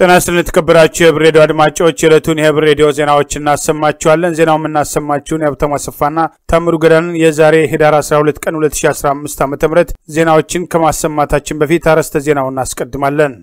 ጤና ይስጥልን የተከበራችሁ የህብር ሬዲዮ አድማጮች የዕለቱን የህብር ሬዲዮ ዜናዎች እናሰማችኋለን። ዜናው የምናሰማችሁን የሀብታሙ አሰፋና ታምሩ ገዳንን የዛሬ ህዳር 12 ቀን 2015 ዓ ም ዜናዎችን ከማሰማታችን በፊት አርዕስተ ዜናውን እናስቀድማለን።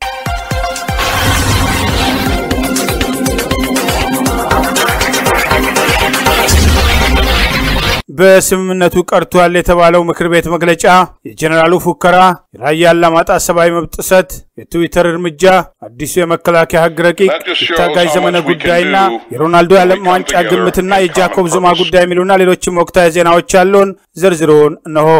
በስምምነቱ ቀርቷል የተባለው ምክር ቤት መግለጫ፣ የጀኔራሉ ፉከራ፣ የራያ አላማጣ ሰብአዊ መብት ጥሰት፣ የትዊተር እርምጃ፣ አዲሱ የመከላከያ ህግ ረቂቅ፣ የታጋይ ዘመነ ጉዳይና የሮናልዶ የዓለም ዋንጫ ግምትና የጃኮብ ዙማ ጉዳይ የሚሉና ሌሎችም ወቅታዊ ዜናዎች ያሉን ዝርዝሩን እነሆ።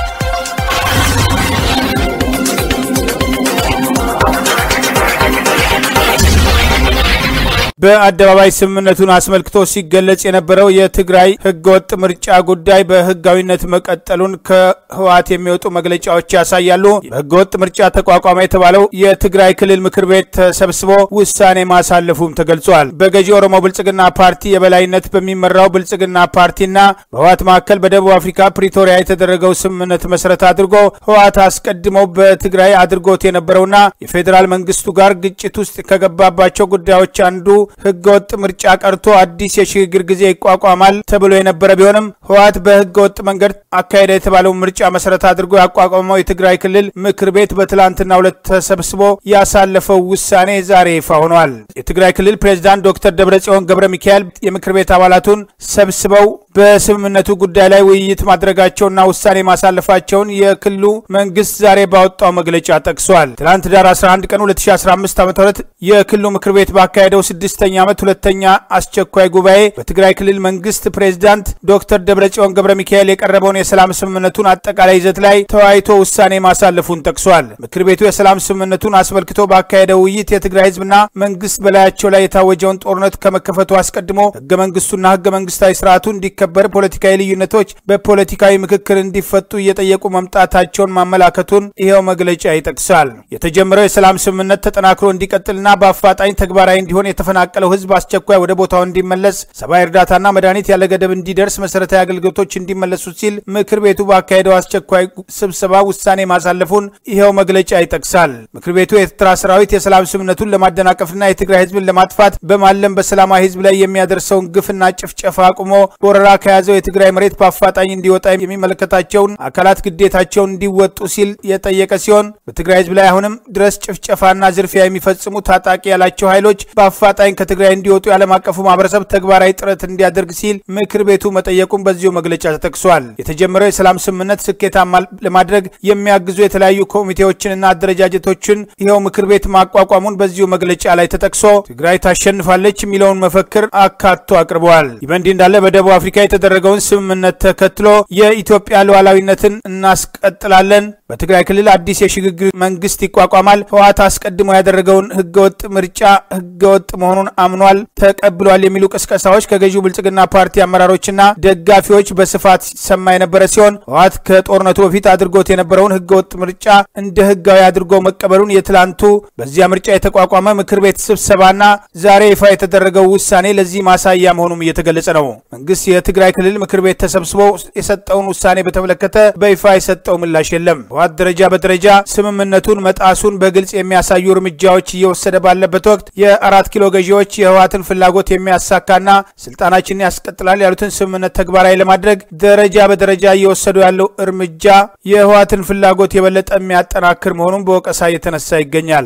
በአደባባይ ስምምነቱን አስመልክቶ ሲገለጽ የነበረው የትግራይ ህገወጥ ምርጫ ጉዳይ በህጋዊነት መቀጠሉን ከህወሓት የሚወጡ መግለጫዎች ያሳያሉ። በህገወጥ ምርጫ ተቋቋመ የተባለው የትግራይ ክልል ምክር ቤት ተሰብስቦ ውሳኔ ማሳለፉም ተገልጿል። በገዢ ኦሮሞ ብልጽግና ፓርቲ የበላይነት በሚመራው ብልጽግና ፓርቲና በህወሓት መካከል በደቡብ አፍሪካ ፕሪቶሪያ የተደረገው ስምምነት መሰረት አድርጎ ህወሓት አስቀድሞ በትግራይ አድርጎት የነበረውና የፌዴራል መንግስቱ ጋር ግጭት ውስጥ ከገባባቸው ጉዳዮች አንዱ ህገወጥ ምርጫ ቀርቶ አዲስ የሽግግር ጊዜ ይቋቋማል ተብሎ የነበረ ቢሆንም ህወሓት በህገወጥ መንገድ አካሄደ የተባለው ምርጫ መሰረት አድርጎ ያቋቋመው የትግራይ ክልል ምክር ቤት በትላንትናው ዕለት ተሰብስቦ ያሳለፈው ውሳኔ ዛሬ ይፋ ሆኗል። የትግራይ ክልል ፕሬዚዳንት ዶክተር ደብረጽዮን ገብረ ሚካኤል የምክር ቤት አባላቱን ሰብስበው በስምምነቱ ጉዳይ ላይ ውይይት ማድረጋቸውና ውሳኔ ማሳለፋቸውን የክልሉ መንግስት ዛሬ ባወጣው መግለጫ ጠቅሷል። ትናንት ዳር 11 ቀን 2015 ዓ ም የክልሉ ምክር ቤት ባካሄደው ስድስተኛ ዓመት ሁለተኛ አስቸኳይ ጉባኤ በትግራይ ክልል መንግስት ፕሬዚዳንት ዶክተር ደብረጽዮን ገብረ ሚካኤል የቀረበውን የሰላም ስምምነቱን አጠቃላይ ይዘት ላይ ተወያይቶ ውሳኔ ማሳለፉን ጠቅሷል። ምክር ቤቱ የሰላም ስምምነቱን አስመልክቶ ባካሄደው ውይይት የትግራይ ህዝብና መንግስት በላያቸው ላይ የታወጀውን ጦርነት ከመከፈቱ አስቀድሞ ህገ መንግስቱና ህገ መንግስታዊ ስርዓቱ እንዲከበር ፖለቲካዊ ልዩነቶች በፖለቲካዊ ምክክር እንዲፈቱ እየጠየቁ መምጣታቸውን ማመላከቱን ይኸው መግለጫ ይጠቅሳል። የተጀመረው የሰላም ስምምነት ተጠናክሮ እንዲቀጥልና በአፋጣኝ ተግባራዊ እንዲሆን የተፈናቀለው ህዝብ አስቸኳይ ወደ ቦታው እንዲመለስ፣ ሰብአዊ እርዳታና መድኃኒት ያለ ገደብ እንዲደርስ፣ መሰረታዊ አገልግሎቶች እንዲመለሱ ሲል ምክር ቤቱ ባካሄደው አስቸኳይ ስብሰባ ውሳኔ ማሳለፉን ይኸው መግለጫ ይጠቅሳል። ምክር ቤቱ የኤርትራ ሰራዊት የሰላም ስምምነቱን ለማደናቀፍና የትግራይ ህዝብን ለማጥፋት በማለም በሰላማዊ ህዝብ ላይ የሚያደርሰውን ግፍና ጭፍጨፋ አቁሞ ወረራ ከያዘው የትግራይ መሬት በአፋጣኝ እንዲወጣ የሚመለከታቸውን አካላት ግዴታቸውን እንዲወጡ ሲል የጠየቀ ሲሆን በትግራይ ህዝብ ላይ አሁንም ድረስ ጭፍጨፋና ዝርፊያ የሚፈጽሙ ታጣቂ ያላቸው ኃይሎች በአፋጣኝ ከትግራይ እንዲወጡ የዓለም አቀፉ ማህበረሰብ ተግባራዊ ጥረት እንዲያደርግ ሲል ምክር ቤቱ መጠየቁን በዚሁ መግለጫ ተጠቅሷል። የተጀመረው የሰላም ስምምነት ስኬታማ ለማድረግ የሚያግዙ የተለያዩ ኮሚቴዎችንና አደረጃጀቶችን ይኸው ምክር ቤት ማቋቋሙን በዚሁ መግለጫ ላይ ተጠቅሶ ትግራይ ታሸንፋለች የሚለውን መፈክር አካቶ አቅርበዋል። ይህ በእንዲህ እንዳለ በደቡብ አፍሪካ የተደረገውን ስምምነት ተከትሎ የኢትዮጵያ ሉዓላዊነትን እናስቀጥላለን፣ በትግራይ ክልል አዲስ የሽግግር መንግስት ይቋቋማል፣ ህወሓት አስቀድሞ ያደረገውን ህገወጥ ምርጫ ህገወጥ መሆኑን አምኗል፣ ተቀብሏል የሚሉ ቅስቀሳዎች ከገዢው ብልጽግና ፓርቲ አመራሮችና ደጋፊዎች በስፋት ሲሰማ የነበረ ሲሆን ህወሓት ከጦርነቱ በፊት አድርጎት የነበረውን ህገወጥ ምርጫ እንደ ህጋዊ አድርጎ መቀበሉን የትላንቱ በዚያ ምርጫ የተቋቋመ ምክር ቤት ስብሰባና ዛሬ ይፋ የተደረገው ውሳኔ ለዚህ ማሳያ መሆኑም እየተገለጸ ነው። መንግስት የትግራይ ክልል ምክር ቤት ተሰብስቦ የሰጠውን ውሳኔ በተመለከተ በይፋ የሰጠው ምላሽ የለም። ህወሓት ደረጃ በደረጃ ስምምነቱን መጣሱን በግልጽ የሚያሳዩ እርምጃዎች እየወሰደ ባለበት ወቅት የአራት ኪሎ ገዢዎች የህወሓትን ፍላጎት የሚያሳካና ስልጣናችንን ያስቀጥላል ያሉትን ስምምነት ተግባራዊ ለማድረግ ደረጃ በደረጃ እየወሰዱ ያለው እርምጃ የህወሓትን ፍላጎት የበለጠ የሚያጠናክር መሆኑን በወቀሳ እየተነሳ ይገኛል።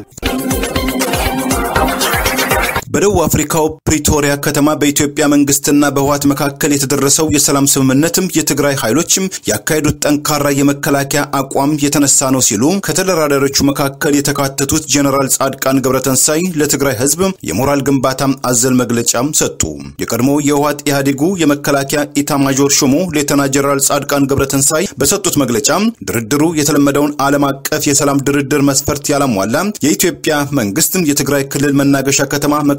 በደቡብ አፍሪካው ፕሪቶሪያ ከተማ በኢትዮጵያ መንግስትና በህወሓት መካከል የተደረሰው የሰላም ስምምነትም የትግራይ ኃይሎችም ያካሄዱት ጠንካራ የመከላከያ አቋም የተነሳ ነው ሲሉ ከተደራዳሪዎቹ መካከል የተካተቱት ጀኔራል ጻድቃን ገብረተንሳይ ለትግራይ ህዝብ የሞራል ግንባታ አዘል መግለጫም ሰጡ። የቀድሞ የህወሓት ኢህአዴጉ የመከላከያ ኢታማዦር ሹሙ ሌተና ጀኔራል ጻድቃን ገብረተንሳይ በሰጡት መግለጫ ድርድሩ የተለመደውን ዓለም አቀፍ የሰላም ድርድር መስፈርት ያላሟላ የኢትዮጵያ መንግስትም የትግራይ ክልል መናገሻ ከተማ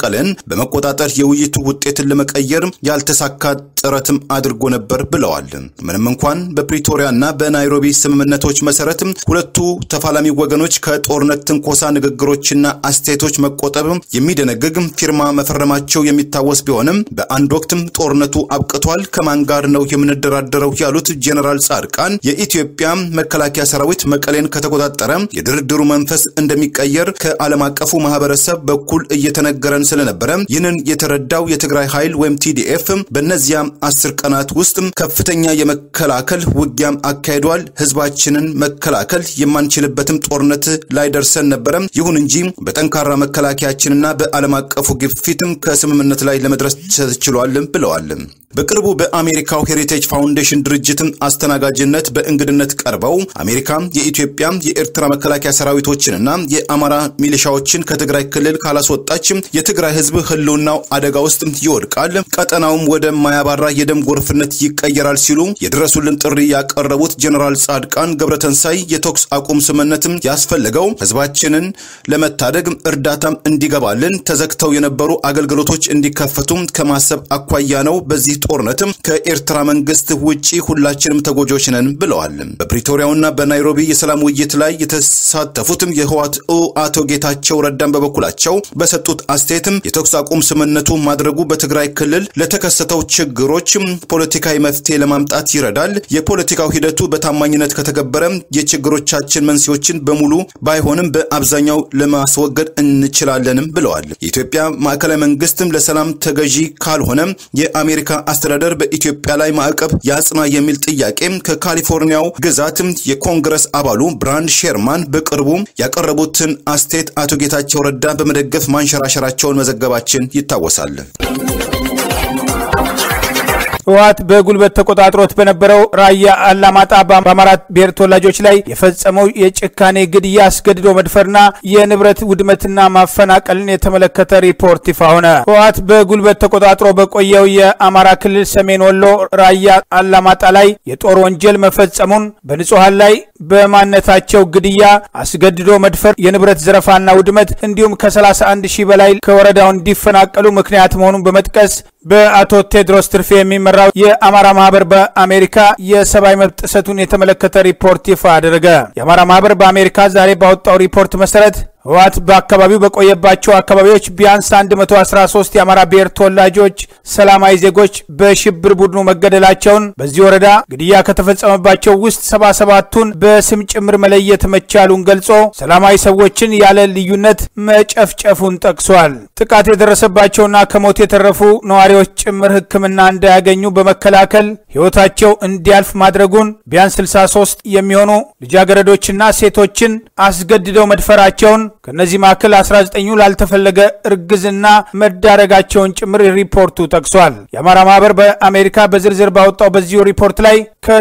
መቀለን በመቆጣጠር የውይይቱ ውጤትን ለመቀየር ያልተሳካ ጥረትም አድርጎ ነበር ብለዋል። ምንም እንኳን በፕሪቶሪያና በናይሮቢ ስምምነቶች መሰረት ሁለቱ ተፋላሚ ወገኖች ከጦርነት ትንኮሳ ንግግሮችና አስተያየቶች መቆጠብ የሚደነግግ ፊርማ መፈረማቸው የሚታወስ ቢሆንም በአንድ ወቅትም ጦርነቱ አብቅቷል፣ ከማን ጋር ነው የምንደራደረው ያሉት ጄኔራል ጻድቃን የኢትዮጵያ መከላከያ ሰራዊት መቀሌን ከተቆጣጠረ የድርድሩ መንፈስ እንደሚቀየር ከዓለም አቀፉ ማህበረሰብ በኩል እየተነገረን ስለነበረ ይህንን የተረዳው የትግራይ ኃይል ወይም ቲዲኤፍ በእነዚያ አስር ቀናት ውስጥ ከፍተኛ የመከላከል ውጊያም አካሂዷል። ህዝባችንን መከላከል የማንችልበትም ጦርነት ላይ ደርሰን ነበረ። ይሁን እንጂ በጠንካራ መከላከያችንና በዓለም አቀፉ ግፊትም ከስምምነት ላይ ለመድረስ ተችሏል ብለዋል። በቅርቡ በአሜሪካው ሄሪቴጅ ፋውንዴሽን ድርጅትም አስተናጋጅነት በእንግድነት ቀርበው አሜሪካ የኢትዮጵያ የኤርትራ መከላከያ ሰራዊቶችንና የአማራ ሚሊሻዎችን ከትግራይ ክልል ካላስወጣች የትግራይ ህዝብ ህልውናው አደጋ ውስጥ ይወድቃል፣ ቀጠናውም ወደ ማያባራ የደም ጎርፍነት ይቀየራል ሲሉ የድረሱልን ጥሪ ያቀረቡት ጀኔራል ጻድቃን ገብረተንሳይ የተኩስ አቁም ስምምነትም ያስፈለገው ህዝባችንን ለመታደግ እርዳታም እንዲገባልን ተዘግተው የነበሩ አገልግሎቶች እንዲከፈቱም ከማሰብ አኳያ ነው። በዚህ ጦርነትም ከኤርትራ መንግስት ውጪ ሁላችንም ተጎጆች ነን ብለዋል። በፕሪቶሪያውና በናይሮቢ የሰላም ውይይት ላይ የተሳተፉትም የህወሓት አቶ ጌታቸው ረዳን በበኩላቸው በሰጡት አስተያየትም የተኩስ አቁም ስምምነቱ ማድረጉ በትግራይ ክልል ለተከሰተው ችግሮች ፖለቲካዊ መፍትሄ ለማምጣት ይረዳል። የፖለቲካው ሂደቱ በታማኝነት ከተገበረ የችግሮቻችን መንስኤዎችን በሙሉ ባይሆንም በአብዛኛው ለማስወገድ እንችላለንም ብለዋል። የኢትዮጵያ ማዕከላዊ መንግስትም ለሰላም ተገዢ ካልሆነ የአሜሪካ አስተዳደር በኢትዮጵያ ላይ ማዕቀብ ያጽና የሚል ጥያቄ ከካሊፎርኒያው ግዛትም የኮንግረስ አባሉ ብራንድ ሼርማን በቅርቡ ያቀረቡትን አስተያየት አቶ ጌታቸው ረዳ በመደገፍ ማንሸራሸራቸውን መዘገባችን ይታወሳል። ህወሓት በጉልበት ተቆጣጥሮት በነበረው ራያ አላማጣ በአማራ ብሔር ተወላጆች ላይ የፈጸመው የጭካኔ ግድያ፣ አስገድዶ መድፈርና የንብረት ውድመትና ማፈናቀልን የተመለከተ ሪፖርት ይፋ ሆነ። ህወሓት በጉልበት ተቆጣጥሮ በቆየው የአማራ ክልል ሰሜን ወሎ ራያ አላማጣ ላይ የጦር ወንጀል መፈጸሙን በንጹሐን ላይ በማንነታቸው ግድያ፣ አስገድዶ መድፈር፣ የንብረት ዘረፋና ውድመት እንዲሁም ከ31 ሺህ በላይ ከወረዳው እንዲፈናቀሉ ምክንያት መሆኑን በመጥቀስ በአቶ ቴድሮስ ትርፌ የሚመራው የአማራ ማህበር በአሜሪካ የሰብአዊ መብት ጥሰቱን የተመለከተ ሪፖርት ይፋ አደረገ። የአማራ ማህበር በአሜሪካ ዛሬ ባወጣው ሪፖርት መሰረት ህወሓት በአካባቢው በቆየባቸው አካባቢዎች ቢያንስ 113 የአማራ ብሔር ተወላጆች ሰላማዊ ዜጎች በሽብር ቡድኑ መገደላቸውን በዚህ ወረዳ ግድያ ከተፈጸመባቸው ውስጥ 77ቱን በስም ጭምር መለየት መቻሉን ገልጾ ሰላማዊ ሰዎችን ያለ ልዩነት መጨፍጨፉን ጠቅሷል። ጥቃት የደረሰባቸውና ከሞት የተረፉ ነዋሪዎች ጭምር ሕክምና እንዳያገኙ በመከላከል ህይወታቸው እንዲያልፍ ማድረጉን ቢያንስ 63 የሚሆኑ ልጃገረዶችና ሴቶችን አስገድደው መድፈራቸውን ከእነዚህ መካከል 19ኙ ላልተፈለገ እርግዝና መዳረጋቸውን ጭምር ሪፖርቱ ጠቅሷል። የአማራ ማህበር በአሜሪካ በዝርዝር ባወጣው በዚሁ ሪፖርት ላይ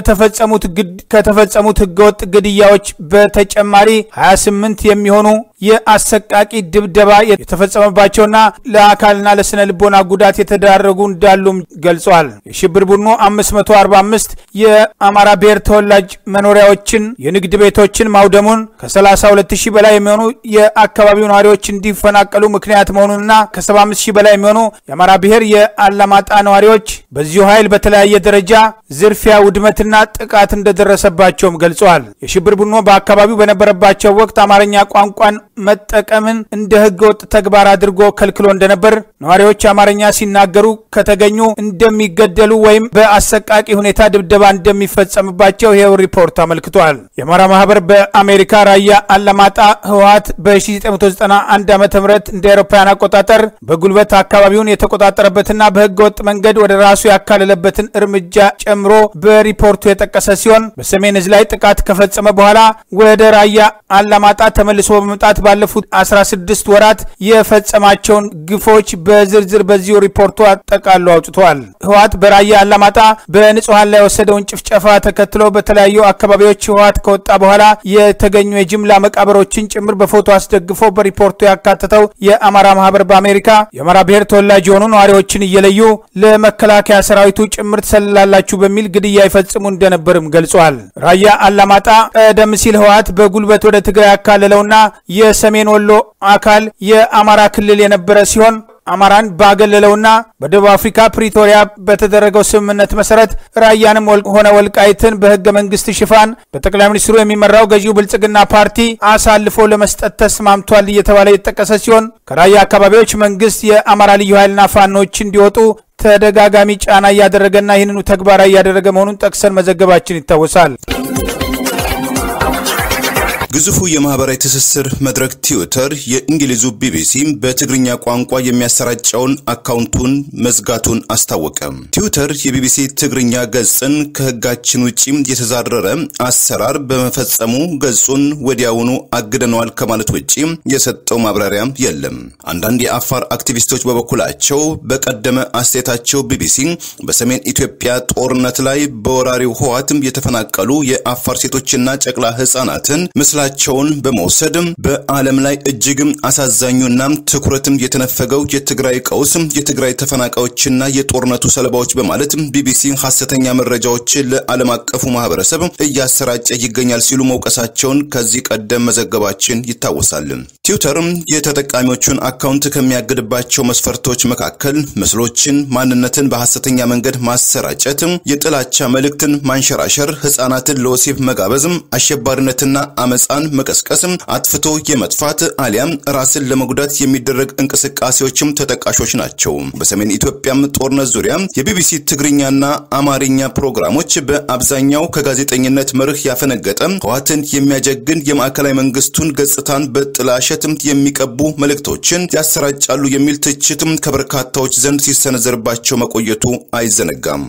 ከተፈጸሙት ህገወጥ ግድያዎች በተጨማሪ 28 የሚሆኑ የአሰቃቂ ድብደባ የተፈጸመባቸውና ለአካልና ለስነ ልቦና ጉዳት የተዳረጉ እንዳሉም ገልጿል። የሽብር ቡድኑ 545 የአማራ ብሔር ተወላጅ መኖሪያዎችን፣ የንግድ ቤቶችን ማውደሙን ከ32 ሺህ በላይ የሚሆኑ የአካባቢው ነዋሪዎች እንዲፈናቀሉ ምክንያት መሆኑንና ከ75 ሺህ በላይ የሚሆኑ የአማራ ብሔር የአላማጣ ነዋሪዎች በዚሁ ኃይል በተለያየ ደረጃ ዝርፊያ፣ ውድመትና ጥቃት እንደደረሰባቸውም ገልጸዋል። የሽብር ቡድኑ በአካባቢው በነበረባቸው ወቅት አማርኛ ቋንቋን መጠቀምን እንደ ህገ ወጥ ተግባር አድርጎ ከልክሎ እንደነበር፣ ነዋሪዎች አማርኛ ሲናገሩ ከተገኙ እንደሚገደሉ ወይም በአሰቃቂ ሁኔታ ድብደባ እንደሚፈጸምባቸው ይኸው ሪፖርት አመልክቷል። የአማራ ማህበር በአሜሪካ ራያ አላማጣ ህወሓት በ1991 ዓ ም እንደ አውሮፓውያን አቆጣጠር በጉልበት አካባቢውን የተቆጣጠረበትና በህገ ወጥ መንገድ ወደ ራሱ ያካለለበትን እርምጃ ጨምሮ በሪፖርቱ የጠቀሰ ሲሆን በሰሜን እዝ ላይ ጥቃት ከፈጸመ በኋላ ወደ ራያ አላማጣ ተመልሶ በመምጣት ባለፉት 16 ወራት የፈጸማቸውን ግፎች በዝርዝር በዚሁ ሪፖርቱ አጠቃሎ አውጥቷል። ህወሓት በራያ አላማጣ በንጹሐን ላይ የወሰደውን ጭፍጨፋ ተከትሎ በተለያዩ አካባቢዎች ህወሓት ከወጣ በኋላ የተገኙ የጅምላ መቃብሮችን ጭምር በፎቶ አስደግፎ በሪፖርቱ ያካተተው የአማራ ማህበር በአሜሪካ የአማራ ብሔር ተወላጅ የሆኑ ነዋሪዎችን እየለዩ ለመከላከያ ሰራዊቱ ጭምር ትሰልላላችሁ በሚል ግድያ ይፈጽሙ እንደነበርም ገልጿል። ራያ አላማጣ ቀደም ሲል ህወሓት በጉልበት ወደ ትግራይ ያካለለውና የሰሜን ወሎ አካል የአማራ ክልል የነበረ ሲሆን አማራን ባገለለውና በደቡብ አፍሪካ ፕሪቶሪያ በተደረገው ስምምነት መሰረት ራያንም ሆነ ወልቃይትን በህገ መንግስት ሽፋን በጠቅላይ ሚኒስትሩ የሚመራው ገዢው ብልጽግና ፓርቲ አሳልፎ ለመስጠት ተስማምቷል እየተባለ የተጠቀሰ ሲሆን ከራያ አካባቢዎች መንግስት የአማራ ልዩ ኃይልና ፋኖች እንዲወጡ ተደጋጋሚ ጫና እያደረገና ይህንኑ ተግባራዊ እያደረገ መሆኑን ጠቅሰን መዘገባችን ይታወሳል። ግዙፉ የማህበራዊ ትስስር መድረክ ትዊተር የእንግሊዙ ቢቢሲ በትግርኛ ቋንቋ የሚያሰራጨውን አካውንቱን መዝጋቱን አስታወቀ። ትዊተር የቢቢሲ ትግርኛ ገጽን ከህጋችን ውጪ የተዛረረ አሰራር በመፈጸሙ ገጹን ወዲያውኑ አግደነዋል ከማለት ውጪ የሰጠው ማብራሪያ የለም። አንዳንድ የአፋር አክቲቪስቶች በበኩላቸው በቀደመ አስተያየታቸው ቢቢሲ በሰሜን ኢትዮጵያ ጦርነት ላይ በወራሪው ህወሓት የተፈናቀሉ የአፋር ሴቶችና ጨቅላ ህጻናትን ምስላ ቸውን በመውሰድ በዓለም ላይ እጅግም አሳዛኙና ትኩረትም የተነፈገው የትግራይ ቀውስ የትግራይ ተፈናቃዮችና የጦርነቱ ሰለባዎች በማለት ቢቢሲ ሐሰተኛ መረጃዎችን ለዓለም አቀፉ ማህበረሰብ እያሰራጨ ይገኛል ሲሉ መውቀሳቸውን ከዚህ ቀደም መዘገባችን ይታወሳል። ትዊተር የተጠቃሚዎቹን አካውንት ከሚያግድባቸው መስፈርቶች መካከል ምስሎችን፣ ማንነትን በሐሰተኛ መንገድ ማሰራጨት፣ የጥላቻ መልእክትን ማንሸራሸር፣ ህጻናትን ለወሲብ መጋበዝ፣ አሸባሪነትና አመፃ መቀስቀስም አጥፍቶ የመጥፋት አሊያም ራስን ለመጉዳት የሚደረግ እንቅስቃሴዎችም ተጠቃሾች ናቸው። በሰሜን ኢትዮጵያም ጦርነት ዙሪያ የቢቢሲ ትግርኛና አማርኛ ፕሮግራሞች በአብዛኛው ከጋዜጠኝነት መርህ ያፈነገጠ ህወሓትን የሚያጀግን የማዕከላዊ መንግስቱን ገጽታን በጥላሸትም የሚቀቡ መልእክቶችን ያሰራጫሉ የሚል ትችትም ከበርካታዎች ዘንድ ሲሰነዘርባቸው መቆየቱ አይዘነጋም።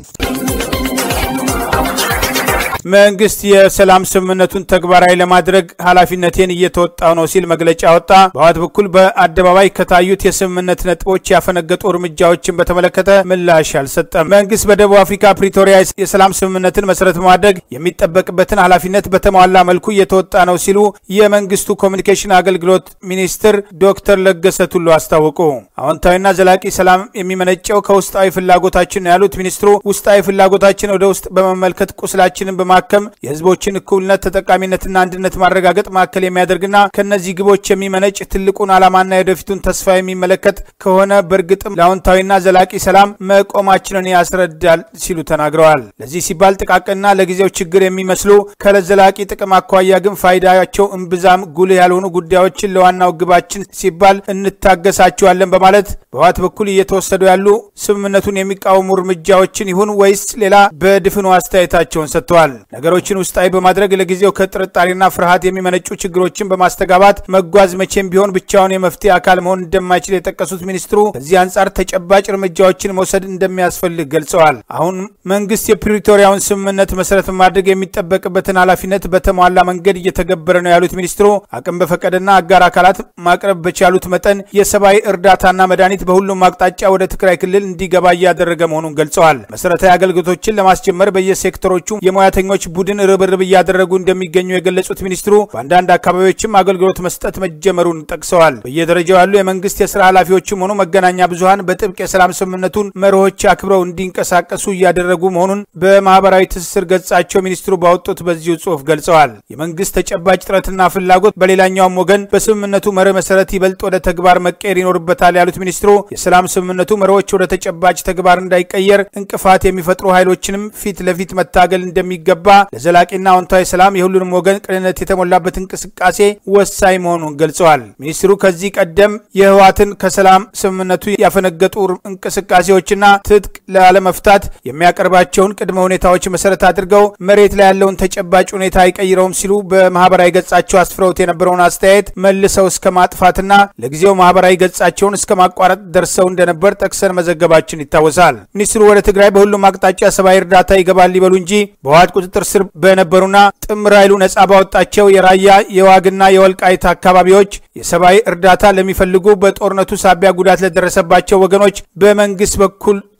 መንግስት የሰላም ስምምነቱን ተግባራዊ ለማድረግ ኃላፊነቴን እየተወጣው ነው ሲል መግለጫ ወጣ። በህወሓት በኩል በአደባባይ ከታዩት የስምምነት ነጥቦች ያፈነገጡ እርምጃዎችን በተመለከተ ምላሽ አልሰጠም። መንግስት በደቡብ አፍሪካ ፕሪቶሪያ የሰላም ስምምነትን መሰረት በማድረግ የሚጠበቅበትን ኃላፊነት በተሟላ መልኩ እየተወጣ ነው ሲሉ የመንግስቱ ኮሚኒኬሽን አገልግሎት ሚኒስትር ዶክተር ለገሰ ቱሉ አስታወቁ። አዎንታዊና ዘላቂ ሰላም የሚመነጨው ከውስጣዊ ፍላጎታችን ነው ያሉት ሚኒስትሩ ውስጣዊ ፍላጎታችን ወደ ውስጥ በመመልከት ቁስላችንን በማከም የህዝቦችን እኩልነት ተጠቃሚነትና አንድነት ማረጋገጥ ማዕከል የሚያደርግና ከነዚህ ግቦች የሚመነጭ ትልቁን ዓላማና የወደፊቱን ተስፋ የሚመለከት ከሆነ በእርግጥም ለአዎንታዊና ዘላቂ ሰላም መቆማችንን ያስረዳል ሲሉ ተናግረዋል። ለዚህ ሲባል ጥቃቅንና ለጊዜው ችግር የሚመስሉ ከለዘላቂ ጥቅም አኳያ ግን ፋይዳቸው እምብዛም ጉልህ ያልሆኑ ጉዳዮችን ለዋናው ግባችን ሲባል እንታገሳቸዋለን በማለት በህወሓት በኩል እየተወሰዱ ያሉ ስምምነቱን የሚቃወሙ እርምጃዎችን ይሁን ወይስ ሌላ በድፍኑ አስተያየታቸውን ሰጥተዋል። ነገሮችን ውስጣዊ በማድረግ ለጊዜው ከጥርጣሬና ፍርሃት የሚመነጩ ችግሮችን በማስተጋባት መጓዝ መቼም ቢሆን ብቻውን የመፍትሄ አካል መሆን እንደማይችል የጠቀሱት ሚኒስትሩ ከዚህ አንጻር ተጨባጭ እርምጃዎችን መውሰድ እንደሚያስፈልግ ገልጸዋል። አሁን መንግስት የፕሪቶሪያውን ስምምነት መሰረት በማድረግ የሚጠበቅበትን ኃላፊነት በተሟላ መንገድ እየተገበረ ነው ያሉት ሚኒስትሩ አቅም በፈቀደና አጋር አካላት ማቅረብ በቻሉት መጠን የሰብአዊ እርዳታና መድኃኒት በሁሉም አቅጣጫ ወደ ትግራይ ክልል እንዲገባ እያደረገ መሆኑን ገልጸዋል። መሰረታዊ አገልግሎቶችን ለማስጀመር በየሴክተሮቹ የሙያተኞች ቡድን ርብርብ እያደረጉ እንደሚገኙ የገለጹት ሚኒስትሩ በአንዳንድ አካባቢዎችም አገልግሎት መስጠት መጀመሩን ጠቅሰዋል። በየደረጃው ያሉ የመንግስት የስራ ኃላፊዎችም ሆኑ መገናኛ ብዙኃን በጥብቅ የሰላም ስምምነቱን መርሆች አክብረው እንዲንቀሳቀሱ እያደረጉ መሆኑን በማህበራዊ ትስስር ገጻቸው ሚኒስትሩ ባወጡት በዚሁ ጽሑፍ ገልጸዋል። የመንግስት ተጨባጭ ጥረትና ፍላጎት በሌላኛውም ወገን በስምምነቱ መርህ መሰረት ይበልጥ ወደ ተግባር መቀየር ይኖርበታል ያሉት ሚኒስትሩ የሰላም ስምምነቱ መርሆች ወደ ተጨባጭ ተግባር እንዳይቀየር እንቅፋት የሚፈጥሩ ኃይሎችንም ፊት ለፊት መታገል እንደሚገባ ለዘላቂና አዎንታዊ ሰላም የሁሉንም ወገን ቅንነት የተሞላበት እንቅስቃሴ ወሳኝ መሆኑን ገልጸዋል። ሚኒስትሩ ከዚህ ቀደም የህወሓትን ከሰላም ስምምነቱ ያፈነገጡ እንቅስቃሴዎችና ትጥቅ ላለመፍታት የሚያቀርባቸውን ቅድመ ሁኔታዎች መሰረት አድርገው መሬት ላይ ያለውን ተጨባጭ ሁኔታ አይቀይረውም ሲሉ በማህበራዊ ገጻቸው አስፍረውት የነበረውን አስተያየት መልሰው እስከ ማጥፋትና ለጊዜው ማህበራዊ ገጻቸውን እስከ ማቋረጥ ደርሰው እንደነበር ጠቅሰን መዘገባችን ይታወሳል። ሚኒስትሩ ወደ ትግራይ በሁሉም አቅጣጫ ሰብአዊ እርዳታ ይገባል ሊበሉ እንጂ በህወሓት ቁጥጥር ስር በነበሩና ጥምር ኃይሉ ነጻ ባወጣቸው የራያ የዋግና የወልቃይት አካባቢዎች የሰብአዊ እርዳታ ለሚፈልጉ በጦርነቱ ሳቢያ ጉዳት ለደረሰባቸው ወገኖች በመንግስት በኩል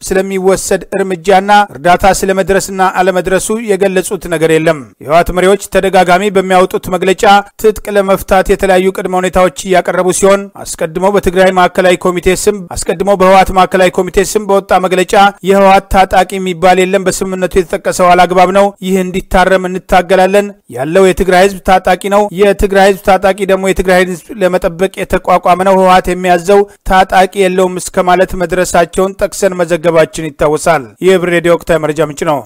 ስለሚወሰድ እርምጃና እርዳታ ስለመድረስና አለመድረሱ የገለጹት ነገር የለም። የህወሓት መሪዎች ተደጋጋሚ በሚያወጡት መግለጫ ትጥቅ ለመፍታት የተለያዩ ቅድመ ሁኔታዎች እያቀረቡ ሲሆን አስቀድሞ በትግራይ ማዕከላዊ ኮሚቴ ስም አስቀድሞ በህወሓት ማዕከላዊ ኮሚቴ ስም በወጣ መግለጫ የህወሓት ታጣቂ የሚባል የለም፣ በስምምነቱ የተጠቀሰው አላግባብ ነው፣ ይህ እንዲታረም እንታገላለን፣ ያለው የትግራይ ህዝብ ታጣቂ ነው፣ የትግራይ ህዝብ ታጣቂ ደግሞ የትግራይ ህዝብ ለመጠበቅ የተቋቋመ ነው፣ ህወሓት የሚያዘው ታጣቂ የለውም እስከ ማለት መድረሳቸውን ጠቅሰን መዘገባችን ይታወሳል። ይህ ብር ሬዲዮ ወቅታዊ መረጃ ምንጭ ነው።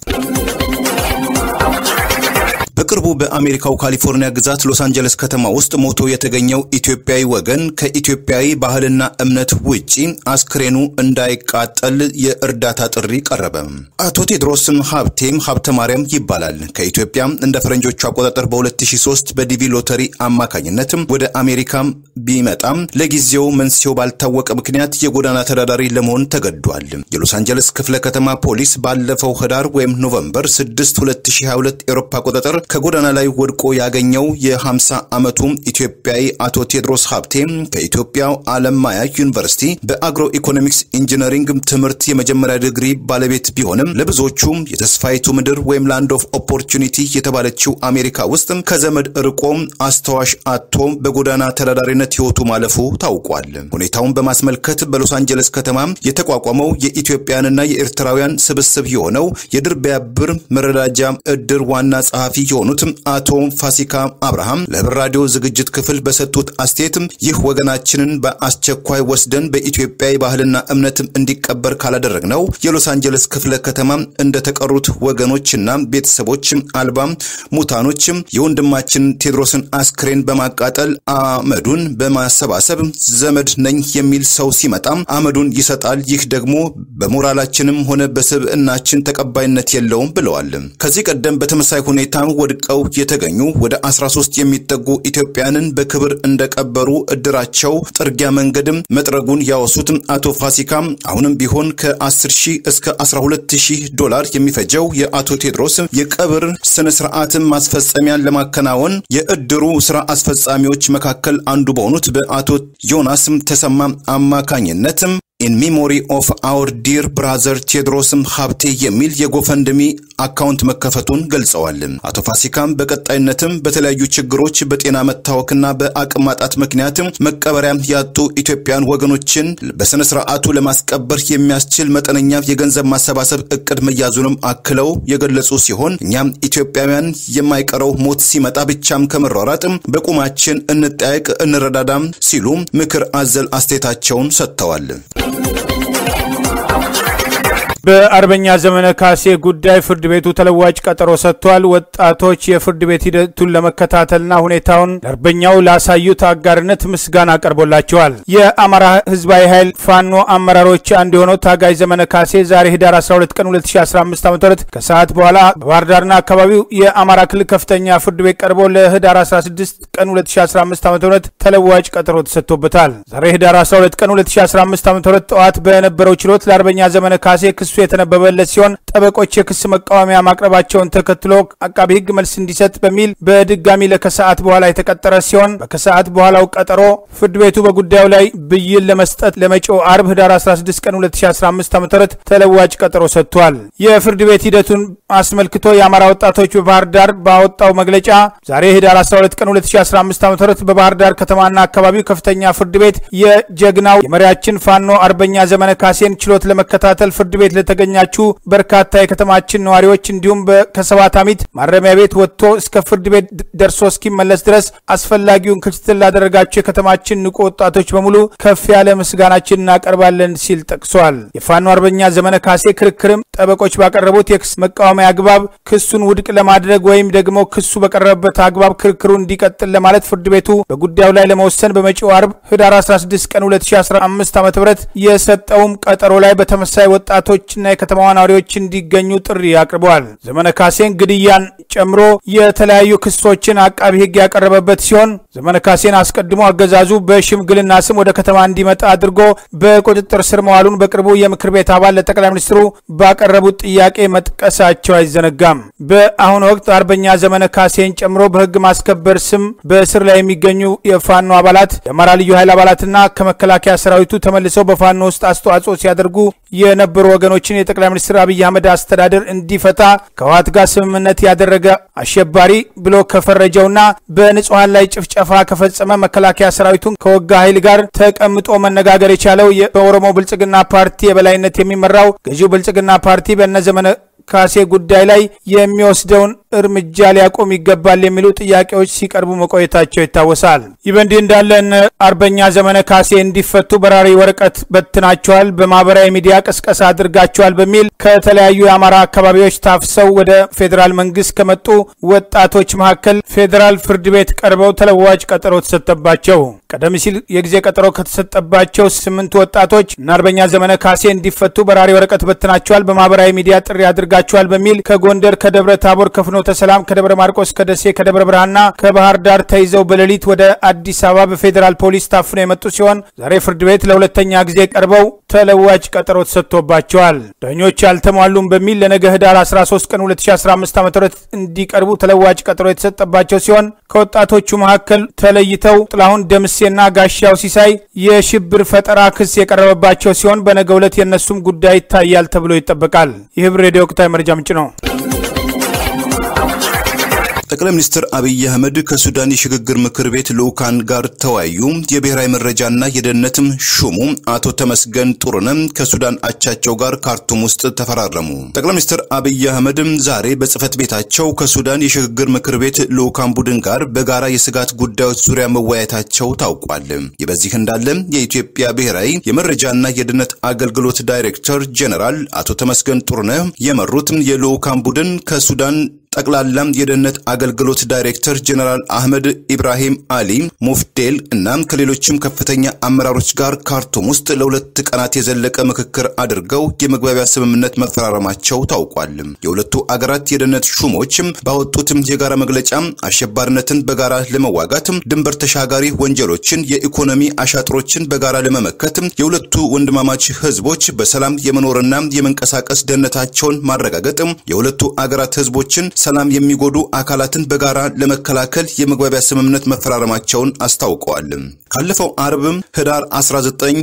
በቅርቡ በአሜሪካው ካሊፎርኒያ ግዛት ሎስ አንጀለስ ከተማ ውስጥ ሞቶ የተገኘው ኢትዮጵያዊ ወገን ከኢትዮጵያዊ ባህልና እምነት ውጪ አስክሬኑ እንዳይቃጠል የእርዳታ ጥሪ ቀረበ። አቶ ቴድሮስም ሀብቴም ሀብተ ማርያም ይባላል። ከኢትዮጵያ እንደ ፈረንጆቹ አቆጣጠር በ2003 በዲቪ ሎተሪ አማካኝነት ወደ አሜሪካ ቢመጣም ለጊዜው መንስኤው ባልታወቀ ምክንያት የጎዳና ተዳዳሪ ለመሆን ተገዷል። የሎስ አንጀለስ ክፍለ ከተማ ፖሊስ ባለፈው ህዳር ወይም ኖቨምበር 6 2022 ኤሮፓ አቆጣጠር ከጎዳና ላይ ወድቆ ያገኘው የ50 ዓመቱ ኢትዮጵያዊ አቶ ቴድሮስ ሀብቴ ከኢትዮጵያው አለማያ ዩኒቨርሲቲ በአግሮ ኢኮኖሚክስ ኢንጂነሪንግ ትምህርት የመጀመሪያ ዲግሪ ባለቤት ቢሆንም ለብዙዎቹ የተስፋይቱ ምድር ወይም ላንድ ኦፍ ኦፖርቹኒቲ የተባለችው አሜሪካ ውስጥ ከዘመድ ርቆ አስተዋሽ አጥቶ በጎዳና ተዳዳሪነት ህይወቱ ማለፉ ታውቋል። ሁኔታውን በማስመልከት በሎስ አንጀለስ ከተማ የተቋቋመው የኢትዮጵያንና የኤርትራውያን ስብስብ የሆነው የድር ቢያብር መረዳጃ እድር ዋና ጸሐፊ የሆኑት አቶ ፋሲካ አብርሃም ለህብር ራዲዮ ዝግጅት ክፍል በሰጡት አስተያየት ይህ ወገናችንን በአስቸኳይ ወስደን በኢትዮጵያ ባህልና እምነት እንዲቀበር ካላደረግነው የሎስ አንጀለስ ክፍለ ከተማ እንደተቀሩት ወገኖችና ቤተሰቦች አልባ ሙታኖች የወንድማችን ቴድሮስን አስክሬን በማቃጠል አመዱን በማሰባሰብ ዘመድ ነኝ የሚል ሰው ሲመጣ አመዱን ይሰጣል። ይህ ደግሞ በሞራላችንም ሆነ በስብዕናችን ተቀባይነት የለውም ብለዋል። ከዚህ ቀደም በተመሳይ ሁኔታ ወድቀው የተገኙ ወደ 13 የሚጠጉ ኢትዮጵያንን በክብር እንደቀበሩ እድራቸው ጥርጊያ መንገድም መጥረጉን ያወሱት አቶ ፋሲካ አሁንም ቢሆን ከ10 ሺህ እስከ 12 ሺህ ዶላር የሚፈጀው የአቶ ቴድሮስ የቀብር ስነ ስርዓትን ማስፈጸሚያን ለማከናወን የእድሩ ስራ አስፈጻሚዎች መካከል አንዱ በሆኑት በአቶ ዮናስ ተሰማ አማካኝነትም ኢን ሚሞሪ ኦፍ አወር ዲር ብራዘር ቴድሮስም ሀብቴ የሚል የጎፈንድሚ አካውንት መከፈቱን ገልጸዋል። አቶ ፋሲካም በቀጣይነትም በተለያዩ ችግሮች በጤና መታወክና በአቅም ማጣት ምክንያት መቀበሪያ ያጡ ኢትዮጵያን ወገኖችን በስነ ስርዓቱ ለማስቀበር የሚያስችል መጠነኛ የገንዘብ ማሰባሰብ እቅድ መያዙንም አክለው የገለጹ ሲሆን እኛም ኢትዮጵያውያን የማይቀረው ሞት ሲመጣ ብቻም ከመሯሯጥ በቁማችን እንጠያቅ፣ እንረዳዳም ሲሉ ምክር አዘል አስተያየታቸውን ሰጥተዋል። በአርበኛ ዘመነ ካሴ ጉዳይ ፍርድ ቤቱ ተለዋጭ ቀጠሮ ሰጥቷል። ወጣቶች የፍርድ ቤት ሂደቱን ለመከታተልና ሁኔታውን ለአርበኛው ላሳዩት አጋርነት ምስጋና ቀርቦላቸዋል። የአማራ ህዝባዊ ኃይል ፋኖ አመራሮች አንዱ የሆነው ታጋይ ዘመነ ካሴ ዛሬ ህዳር 12 ቀን 2015 ዓ ም ከሰዓት በኋላ በባህር ዳርና አካባቢው የአማራ ክልል ከፍተኛ ፍርድ ቤት ቀርቦ ለህዳር 16 ቀን 2015 ዓ ም ተለዋጭ ቀጠሮ ተሰጥቶበታል። ዛሬ ህዳር 12 ቀን 2015 ዓ ም ጠዋት በነበረው ችሎት ለአርበኛ ዘመነ ካሴ ክሱ የተነበበለት ሲሆን ጠበቆች የክስ መቃወሚያ ማቅረባቸውን ተከትሎ አቃቢ ህግ መልስ እንዲሰጥ በሚል በድጋሚ ለከሰዓት በኋላ የተቀጠረ ሲሆን በከሰዓት በኋላው ቀጠሮ ፍርድ ቤቱ በጉዳዩ ላይ ብይን ለመስጠት ለመጪው አርብ ህዳር 16 ቀን 2015 ዓ ም ተለዋጭ ቀጠሮ ሰጥቷል። የፍርድ ቤት ሂደቱን አስመልክቶ የአማራ ወጣቶች በባህር ዳር ባወጣው መግለጫ ዛሬ ህዳር 12 ቀን 2015 ዓ ም በባህር ዳር ከተማና አካባቢው ከፍተኛ ፍርድ ቤት የጀግናው የመሪያችን ፋኖ አርበኛ ዘመነ ካሴን ችሎት ለመከታተል ፍርድ ቤት ለተገኛችሁ በርካታ የከተማችን ነዋሪዎች እንዲሁም ከሰባት አሚት ማረሚያ ቤት ወጥቶ እስከ ፍርድ ቤት ደርሶ እስኪመለስ ድረስ አስፈላጊውን ክትትል ላደረጋችሁ የከተማችን ንቁ ወጣቶች በሙሉ ከፍ ያለ ምስጋናችን እናቀርባለን ሲል ጠቅሷል። የፋኖ አርበኛ ዘመነ ካሴ ክርክርም ጠበቆች ባቀረቡት የክስ መቃወሚያ አግባብ ክሱን ውድቅ ለማድረግ ወይም ደግሞ ክሱ በቀረበበት አግባብ ክርክሩ እንዲቀጥል ለማለት ፍርድ ቤቱ በጉዳዩ ላይ ለመወሰን በመጪው አርብ ህዳር 16 ቀን 2015 ዓ ም የሰጠውም ቀጠሮ ላይ በተመሳይ ወጣቶችና የከተማዋ ነዋሪዎች እንዲገኙ ጥሪ አቅርበዋል። ዘመነ ካሴን ግድያን ጨምሮ የተለያዩ ክሶችን አቃቢ ህግ ያቀረበበት ሲሆን ዘመነ ካሴን አስቀድሞ አገዛዙ በሽምግልና ስም ወደ ከተማ እንዲመጣ አድርጎ በቁጥጥር ስር መዋሉን በቅርቡ የምክር ቤት አባል ለጠቅላይ ሚኒስትሩ ባቀረቡት ጥያቄ መጥቀሳቸው አይዘነጋም። በአሁኑ ወቅት አርበኛ ዘመነ ካሴን ጨምሮ በህግ ማስከበር ስም በእስር ላይ የሚገኙ የፋኖ አባላት የአማራ ልዩ ኃይል አባላትና ከመከላከያ ሰራዊቱ ተመልሰው በፋኖ ውስጥ አስተዋጽኦ ሲያደርጉ የነበሩ ወገኖችን የጠቅላይ ሚኒስትር አብይ አህመድ አስተዳደር እንዲፈታ ከህወሓት ጋር ስምምነት ያደረገ አሸባሪ ብሎ ከፈረጀውና በንጹሐን ላይ ጭፍጨፋ ከፈጸመ መከላከያ ሰራዊቱን ከወጋ ኃይል ጋር ተቀምጦ መነጋገር የቻለው በኦሮሞ ብልጽግና ፓርቲ የበላይነት የሚመራው ገዢው ብልጽግና ፓርቲ በእነ ዘመነ ካሴ ጉዳይ ላይ የሚወስደውን እርምጃ ሊያቆም ይገባል የሚሉ ጥያቄዎች ሲቀርቡ መቆየታቸው ይታወሳል። ይህ በእንዲህ እንዳለ እነ አርበኛ ዘመነ ካሴ እንዲፈቱ በራሪ ወረቀት በትናቸዋል፣ በማህበራዊ ሚዲያ ቅስቀሳ አድርጋቸዋል በሚል ከተለያዩ የአማራ አካባቢዎች ታፍሰው ወደ ፌዴራል መንግስት ከመጡ ወጣቶች መካከል ፌዴራል ፍርድ ቤት ቀርበው ተለዋጭ ቀጠሮ ተሰጠባቸው። ቀደም ሲል የጊዜ ቀጠሮ ከተሰጠባቸው ስምንት ወጣቶች እነ አርበኛ ዘመነ ካሴ እንዲፈቱ በራሪ ወረቀት በትናቸዋል፣ በማህበራዊ ሚዲያ ጥሪ አድርጋቸዋል በሚል ከጎንደር፣ ከደብረ ታቦር፣ ከፍኖተ ሰላም፣ ከደብረ ማርቆስ፣ ከደሴ፣ ከደብረ ብርሃንና ከባህር ዳር ተይዘው በሌሊት ወደ አዲስ አበባ በፌዴራል ፖሊስ ታፍነው የመጡ ሲሆን ዛሬ ፍርድ ቤት ለሁለተኛ ጊዜ ቀርበው ተለዋጭ ቀጠሮ ተሰጥቶባቸዋል። ዳኞች አልተሟሉም በሚል ለነገ ህዳር 13 ቀን 2015 ዓ ም እንዲቀርቡ ተለዋጭ ቀጠሮ የተሰጠባቸው ሲሆን ከወጣቶቹ መካከል ተለይተው ጥላሁን ደምሴና ጋሻው ሲሳይ የሽብር ፈጠራ ክስ የቀረበባቸው ሲሆን በነገ ዕለት የእነሱም ጉዳይ ይታያል ተብሎ ይጠበቃል። የህብር ሬዲዮ ወቅታዊ መረጃ ምንጭ ነው። ጠቅላይ ሚኒስትር አብይ አህመድ ከሱዳን የሽግግር ምክር ቤት ልዑካን ጋር ተወያዩ። የብሔራዊ መረጃና የደህንነትም ሹሙ አቶ ተመስገን ጥሩነህ ከሱዳን አቻቸው ጋር ካርቱም ውስጥ ተፈራረሙ። ጠቅላይ ሚኒስትር አብይ አህመድ ዛሬ በጽህፈት ቤታቸው ከሱዳን የሽግግር ምክር ቤት ልዑካን ቡድን ጋር በጋራ የስጋት ጉዳዮች ዙሪያ መወያየታቸው ታውቋል። ይህ በዚህ እንዳለ የኢትዮጵያ ብሔራዊ የመረጃና የደህንነት አገልግሎት ዳይሬክተር ጄኔራል አቶ ተመስገን ጥሩነህ የመሩት የልዑካን ቡድን ከሱዳን ጠቅላላ የደህንነት አገልግሎት ዳይሬክተር ጀነራል አህመድ ኢብራሂም አሊ ሙፍዴል እናም ከሌሎችም ከፍተኛ አመራሮች ጋር ካርቱም ውስጥ ለሁለት ቀናት የዘለቀ ምክክር አድርገው የመግባቢያ ስምምነት መፈራረማቸው ታውቋል። የሁለቱ አገራት የደህንነት ሹሞችም ባወጡትም የጋራ መግለጫ አሸባሪነትን በጋራ ለመዋጋት፣ ድንበር ተሻጋሪ ወንጀሎችን፣ የኢኮኖሚ አሻጥሮችን በጋራ ለመመከት የሁለቱ ወንድማማች ህዝቦች በሰላም የመኖርና የመንቀሳቀስ ደህንነታቸውን ማረጋገጥ የሁለቱ አገራት ህዝቦችን ሰላም የሚጎዱ አካላትን በጋራ ለመከላከል የመግባቢያ ስምምነት መፈራረማቸውን አስታውቀዋል። ካለፈው አርብም ህዳር 19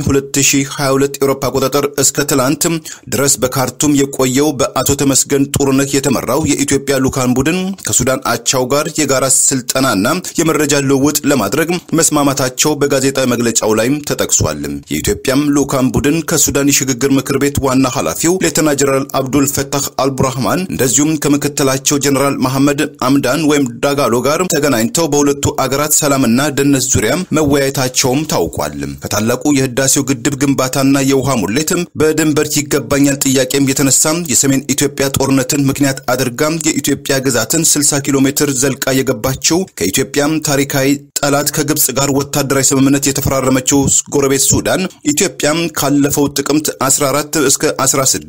2022 ኤሮፓ አቆጣጠር እስከ ትላንት ድረስ በካርቱም የቆየው በአቶ ተመስገን ጥሩነህ የተመራው የኢትዮጵያ ልዑካን ቡድን ከሱዳን አቻው ጋር የጋራ ስልጠናና የመረጃ ልውውጥ ለማድረግ መስማማታቸው በጋዜጣዊ መግለጫው ላይም ተጠቅሷል። የኢትዮጵያም ልዑካን ቡድን ከሱዳን የሽግግር ምክር ቤት ዋና ኃላፊው ሌተና ጀነራል አብዱል ፈታህ አልቡርሃማን እንደዚሁም ከምክትላቸው ጀነራል መሐመድ አምዳን ወይም ዳጋሎ ጋር ተገናኝተው በሁለቱ አገራት ሰላምና ደህንነት ዙሪያ መወያየታቸውም ታውቋል። ከታላቁ የህዳሴው ግድብ ግንባታና የውሃ ሙሌትም በድንበር ይገባኛል ጥያቄም የተነሳ የሰሜን ኢትዮጵያ ጦርነትን ምክንያት አድርጋ የኢትዮጵያ ግዛትን 60 ኪሎ ሜትር ዘልቃ የገባችው ከኢትዮጵያም ታሪካዊ ጠላት ከግብጽ ጋር ወታደራዊ ስምምነት የተፈራረመችው ጎረቤት ሱዳን ኢትዮጵያም ካለፈው ጥቅምት 14 እስከ 16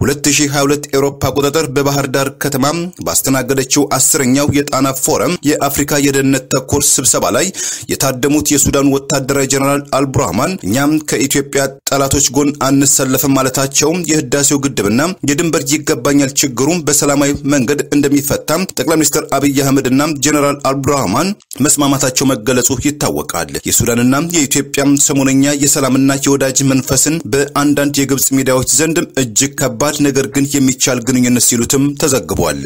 2022 ኤሮፓ አቆጣጠር በባህር ዳር ከተማ ባስተናገደችው አስረኛው የጣና ፎረም የአፍሪካ የደህንነት ተኮር ስብሰባ ላይ የታደሙት የሱዳን ወታደራዊ ጀነራል አልቡርሃማን እኛም ከኢትዮጵያ ጠላቶች ጎን አንሰለፍም ማለታቸው የህዳሴው ግድብና የድንበር ይገባኛል ችግሩም በሰላማዊ መንገድ እንደሚፈታ ጠቅላይ ሚኒስትር አብይ አህመድና ጀነራል አልቡርሃማን መስማማታቸው መገለጹ ይታወቃል። የሱዳንና የኢትዮጵያ ሰሞነኛ የሰላምና የወዳጅ መንፈስን በአንዳንድ የግብጽ ሚዲያዎች ዘንድ እጅግ ከባድ ነገር ግን የሚቻል ግንኙነት ሲሉትም ተዘግቧል።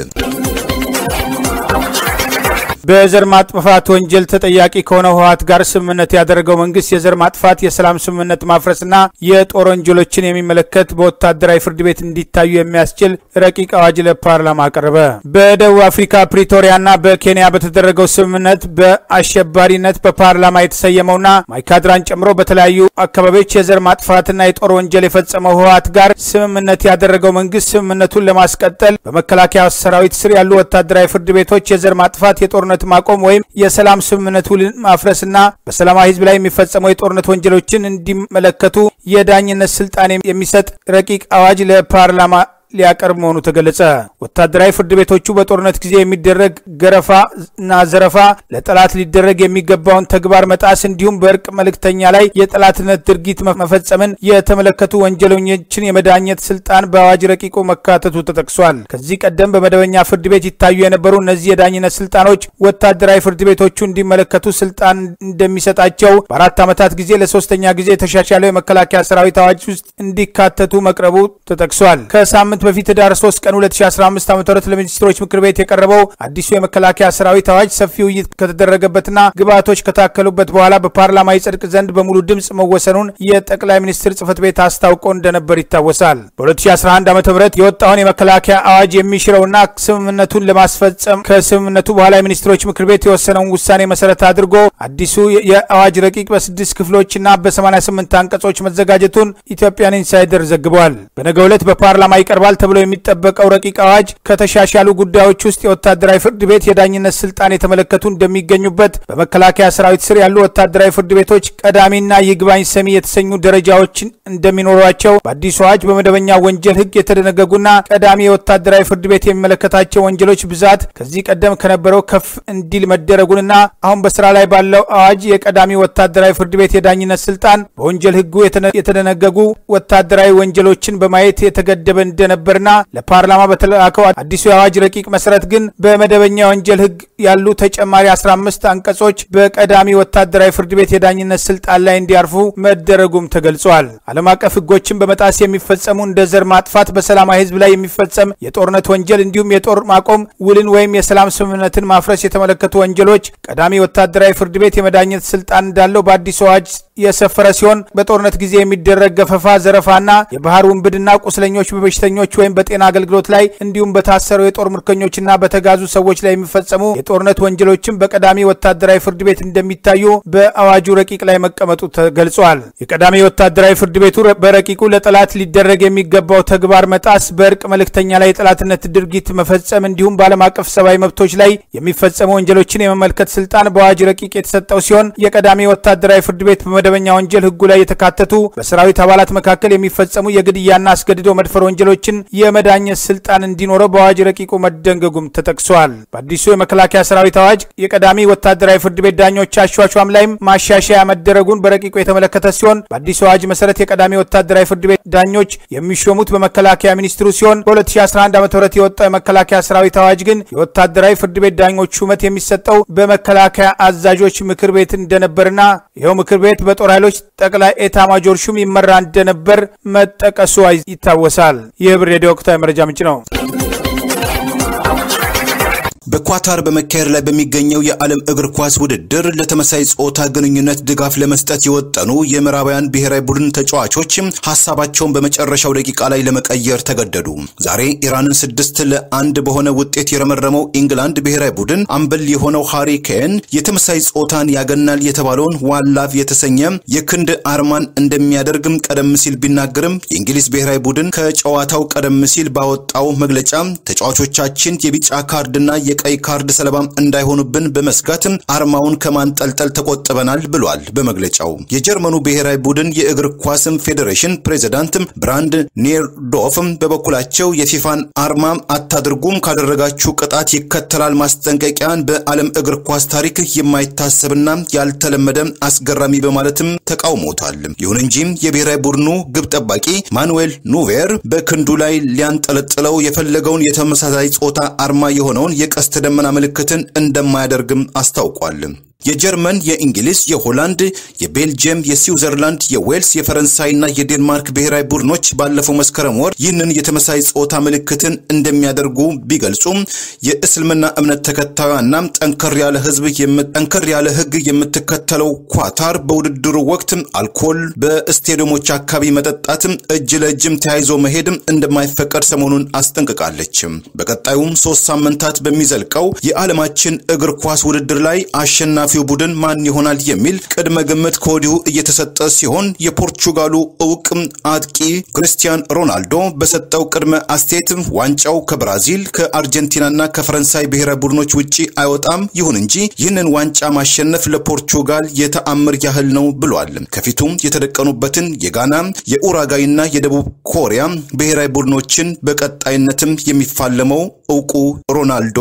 በዘር ማጥፋት ወንጀል ተጠያቂ ከሆነው ህወሓት ጋር ስምምነት ያደረገው መንግስት የዘር ማጥፋት የሰላም ስምምነት ማፍረስና የጦር ወንጀሎችን የሚመለከት በወታደራዊ ፍርድ ቤት እንዲታዩ የሚያስችል ረቂቅ አዋጅ ለፓርላማ አቀረበ። በደቡብ አፍሪካ ፕሪቶሪያና በኬንያ በተደረገው ስምምነት በአሸባሪነት በፓርላማ የተሰየመውና ማይካድራን ጨምሮ በተለያዩ አካባቢዎች የዘር ማጥፋትና የጦር ወንጀል የፈጸመው ህወሓት ጋር ስምምነት ያደረገው መንግስት ስምምነቱን ለማስቀጠል በመከላከያ ሰራዊት ስር ያሉ ወታደራዊ ፍርድ ቤቶች የዘር ማጥፋት የጦርነት ማቆም ወይም የሰላም ስምምነት ውልን ማፍረስና በሰላማዊ ህዝብ ላይ የሚፈጸመው የጦርነት ወንጀሎችን እንዲመለከቱ የዳኝነት ስልጣን የሚሰጥ ረቂቅ አዋጅ ለፓርላማ ሊያቀርብ መሆኑ ተገለጸ። ወታደራዊ ፍርድ ቤቶቹ በጦርነት ጊዜ የሚደረግ ገረፋ እና ዘረፋ፣ ለጠላት ሊደረግ የሚገባውን ተግባር መጣስ እንዲሁም በእርቅ መልእክተኛ ላይ የጠላትነት ድርጊት መፈጸምን የተመለከቱ ወንጀለኞችን የመዳኘት ስልጣን በአዋጅ ረቂቁ መካተቱ ተጠቅሷል። ከዚህ ቀደም በመደበኛ ፍርድ ቤት ይታዩ የነበሩ እነዚህ የዳኝነት ስልጣኖች ወታደራዊ ፍርድ ቤቶቹ እንዲመለከቱ ስልጣን እንደሚሰጣቸው በአራት ዓመታት ጊዜ ለሶስተኛ ጊዜ የተሻሻለው የመከላከያ ሰራዊት አዋጅ ውስጥ እንዲካተቱ መቅረቡ ተጠቅሷል። ከሳምንት በፊት ህዳር 3 ቀን 2015 ዓ ም ለሚኒስትሮች ምክር ቤት የቀረበው አዲሱ የመከላከያ ሰራዊት አዋጅ ሰፊ ውይይት ከተደረገበትና ግብዓቶች ከታከሉበት በኋላ በፓርላማ ይጸድቅ ዘንድ በሙሉ ድምፅ መወሰኑን የጠቅላይ ሚኒስትር ጽህፈት ቤት አስታውቆ እንደነበር ይታወሳል። በ2011 ዓ ም የወጣውን የመከላከያ አዋጅ የሚሽረውና ስምምነቱን ለማስፈጸም ከስምምነቱ በኋላ የሚኒስትሮች ምክር ቤት የወሰነውን ውሳኔ መሰረት አድርጎ አዲሱ የአዋጅ ረቂቅ በስድስት ክፍሎችና በ88 አንቀጾች መዘጋጀቱን ኢትዮጵያን ኢንሳይደር ዘግቧል። በነገው ዕለት በፓርላማ ይቀርባል ተብሎ የሚጠበቀው ረቂቅ አዋጅ ከተሻሻሉ ጉዳዮች ውስጥ የወታደራዊ ፍርድ ቤት የዳኝነት ስልጣን የተመለከቱ እንደሚገኙበት፣ በመከላከያ ሰራዊት ስር ያሉ ወታደራዊ ፍርድ ቤቶች ቀዳሚና ይግባኝ ሰሚ የተሰኙ ደረጃዎች እንደሚኖሯቸው፣ በአዲሱ አዋጅ በመደበኛ ወንጀል ህግ የተደነገጉና ቀዳሚ የወታደራዊ ፍርድ ቤት የሚመለከታቸው ወንጀሎች ብዛት ከዚህ ቀደም ከነበረው ከፍ እንዲል መደረጉንና አሁን በስራ ላይ ባለው አዋጅ የቀዳሚ ወታደራዊ ፍርድ ቤት የዳኝነት ስልጣን በወንጀል ህጉ የተደነገጉ ወታደራዊ ወንጀሎችን በማየት የተገደበ እንደነበርና ለፓርላማ በተላከው አዲሱ የአዋጅ ረቂቅ መሰረት ግን በመደበኛ ወንጀል ህግ ያሉ ተጨማሪ 15 አንቀጾች በቀዳሚ ወታደራዊ ፍርድ ቤት የዳኝነት ስልጣን ላይ እንዲያርፉ መደረጉም ተገልጿል። ዓለም አቀፍ ህጎችን በመጣስ የሚፈጸሙ እንደ ዘር ማጥፋት፣ በሰላማዊ ህዝብ ላይ የሚፈጸም የጦርነት ወንጀል እንዲሁም የጦር ማቆም ውልን ወይም የሰላም ስምምነትን ማፍረስ የተመለከቱ ወንጀሎች ቀዳሚ ወታደራዊ ፍርድ ቤት የመዳኘት ስልጣን እንዳለው በአዲሱ አዋጅ የሰፈረ ሲሆን በጦርነት ጊዜ የሚደረግ ገፈፋ፣ ዘረፋና የባህር ውንብድና ቁስለኞች በበሽተኞች ወይም በጤና አገልግሎት ላይ እንዲሁም በታሰሩ የጦር ምርኮኞችና በተጋዙ ሰዎች ላይ የሚፈጸሙ የጦርነት ወንጀሎችን በቀዳሚ ወታደራዊ ፍርድ ቤት እንደሚታዩ በአዋጁ ረቂቅ ላይ መቀመጡ ተገልጿል። የቀዳሚ ወታደራዊ ፍርድ ቤቱ በረቂቁ ለጠላት ሊደረግ የሚገባው ተግባር መጣስ፣ በእርቅ መልእክተኛ ላይ የጠላትነት ድርጊት መፈጸም እንዲሁም በዓለም አቀፍ ሰብአዊ መብቶች ላይ የሚፈጸሙ ወንጀሎችን የመመልከት ስልጣን በአዋጅ ረቂቅ የተሰጠው ሲሆን የቀዳሚ ወታደራዊ ፍርድ ቤት በመደበኛ ወንጀል ህጉ ላይ የተካተቱ በሰራዊት አባላት መካከል የሚፈጸሙ የግድያና አስገድዶ መድፈር ወንጀሎችን የመዳኘት ስልጣን እንዲኖረው በአዋጅ ረቂቁ መደንገጉም ተጠቅሷል። በአዲሱ የመከላከያ ሰራዊት አዋጅ የቀዳሚ ወታደራዊ ፍርድ ቤት ዳኞች አሿሿም ላይም ማሻሻያ መደረጉን በረቂቁ የተመለከተ ሲሆን በአዲሱ አዋጅ መሰረት የቀዳሚ ወታደራዊ ፍርድ ቤት ዳኞች የሚሾሙት በመከላከያ ሚኒስትሩ ሲሆን በ2011 ዓ ም የወጣው የመከላከያ ሰራዊት አዋጅ ግን የወታደራዊ ፍርድ ቤት ዳኞች ሹመት የሚሰጠው በመከላከያ አዛዦች ምክር ቤት እንደነበርና ይኸው ምክር ቤት በጦር ኃይሎች ጠቅላይ ኤታ ማጆር ሹም ይመራ እንደነበር መጠቀሱ ይታወሳል። ይህ ብር ሬዲዮ ወቅታዊ መረጃ ምንጭ ነው። በኳታር በመካሄድ ላይ በሚገኘው የዓለም እግር ኳስ ውድድር ለተመሳይ ጾታ ግንኙነት ድጋፍ ለመስጠት የወጠኑ የምዕራባውያን ብሔራዊ ቡድን ተጫዋቾች ሀሳባቸውን በመጨረሻው ደቂቃ ላይ ለመቀየር ተገደዱ። ዛሬ ኢራንን ስድስት ለአንድ በሆነ ውጤት የረመረመው ኢንግላንድ ብሔራዊ ቡድን አምበል የሆነው ሃሪ ኬን የተመሳይ ጾታን ያገናል የተባለውን ዋላቭ የተሰኘ የክንድ አርማን እንደሚያደርግም ቀደም ሲል ቢናገርም የእንግሊዝ ብሔራዊ ቡድን ከጨዋታው ቀደም ሲል ባወጣው መግለጫ ተጫዋቾቻችን የቢጫ ካርድና የቀይ ካርድ ሰለባ እንዳይሆኑብን በመስጋት አርማውን ከማንጠልጠል ተቆጥበናል ብሏል። በመግለጫው የጀርመኑ ብሔራዊ ቡድን የእግር ኳስም ፌዴሬሽን ፕሬዚዳንት ብራንድ ኔርዶፍ በበኩላቸው የፊፋን አርማ አታድርጉም፣ ካደረጋችሁ ቅጣት ይከተላል ማስጠንቀቂያን በዓለም እግር ኳስ ታሪክ የማይታሰብና ያልተለመደ አስገራሚ በማለትም ተቃውሞታል። ይሁን እንጂ የብሔራዊ ቡድኑ ግብ ጠባቂ ማኑዌል ኑቬር በክንዱ ላይ ሊያንጠለጥለው የፈለገውን የተመሳሳይ ጾታ አርማ የሆነውን የቀስተ ደመና ምልክትን እንደማያደርግም አስታውቋል። የጀርመን፣ የእንግሊዝ፣ የሆላንድ፣ የቤልጅየም፣ የስዊዘርላንድ፣ የዌልስ፣ የፈረንሳይና የዴንማርክ ብሔራዊ ቡድኖች ባለፈው መስከረም ወር ይህንን የተመሳይ ጾታ ምልክትን እንደሚያደርጉ ቢገልጹም የእስልምና እምነት ተከታዩና ጠንከር ያለ ህዝብ ጠንከር ያለ ህግ የምትከተለው ኳታር በውድድሩ ወቅት አልኮል በስቴዲየሞች አካባቢ መጠጣት፣ እጅ ለእጅም ተያይዞ መሄድ እንደማይፈቀድ ሰሞኑን አስጠንቅቃለች። በቀጣዩም ሶስት ሳምንታት በሚዘልቀው የዓለማችን እግር ኳስ ውድድር ላይ አሸናፊ አሸናፊው ቡድን ማን ይሆናል የሚል ቅድመ ግምት ከወዲሁ እየተሰጠ ሲሆን የፖርቹጋሉ እውቅ አጥቂ ክርስቲያን ሮናልዶ በሰጠው ቅድመ አስተያየት ዋንጫው ከብራዚል ከአርጀንቲናና ከፈረንሳይ ብሔራዊ ቡድኖች ውጪ አይወጣም፣ ይሁን እንጂ ይህንን ዋንጫ ማሸነፍ ለፖርቹጋል የተአምር ያህል ነው ብሏል። ከፊቱም የተደቀኑበትን የጋና የኡራጋይና የደቡብ ኮሪያ ብሔራዊ ቡድኖችን በቀጣይነትም የሚፋለመው እውቁ ሮናልዶ